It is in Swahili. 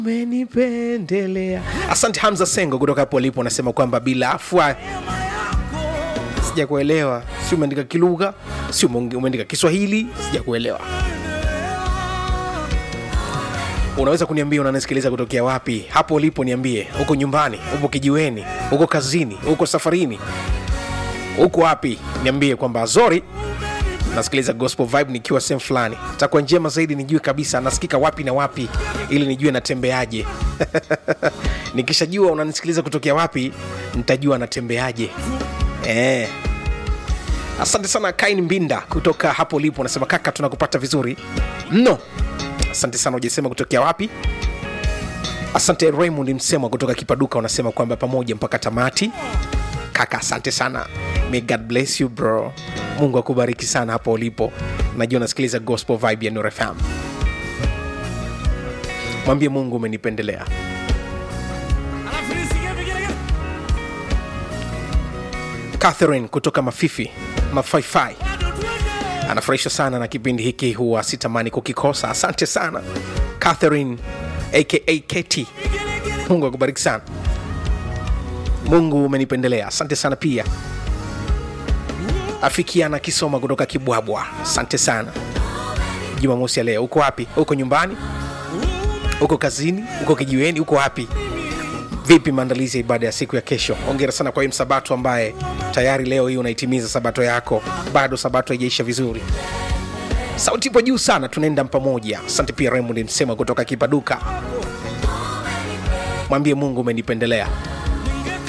umenipendelea asante hamza sengo kutoka hapo ulipo unasema kwamba bila afwa sija kuelewa si umeandika kilugha si umeonge- umeandika kiswahili sija kuelewa unaweza kuniambia unanisikiliza kutokea wapi hapo ulipo niambie huko nyumbani upo kijiweni huko kazini huko safarini huko wapi niambie kwamba zori nasikiliza gospel vibe nikiwa sehemu fulani takuwa njema zaidi nijue kabisa nasikika wapi na wapi ili nijue natembeaje nikishajua unanisikiliza kutokea wapi nitajua natembeaje eh. asante sana kain mbinda kutoka hapo ulipo unasema kaka tunakupata vizuri mno asante sana ujasema kutokea wapi asante raymond msemwa kutoka kipaduka unasema kwamba pamoja mpaka tamati kaka asante sana may god bless you bro mungu akubariki sana hapo ulipo najua nasikiliza gospel vibe ya Nuru FM mwambie mungu umenipendelea catherine kutoka mafifi mafaifai anafurahishwa sana na kipindi hiki huwa sitamani kukikosa asante sana catherine aka keti mungu akubariki sana mungu umenipendelea asante sana pia afikiana kisoma kutoka kibwabwa asante sana jumamosi ya leo uko wapi uko nyumbani uko kazini uko kijiweni uko wapi vipi maandalizi ya ibada ya siku ya kesho ongera sana kwa hii msabato ambaye tayari leo hii unaitimiza sabato yako bado sabato haijaisha vizuri sauti ipo juu sana tunaenda pamoja asante pia raymond msema kutoka kipaduka mwambie mungu umenipendelea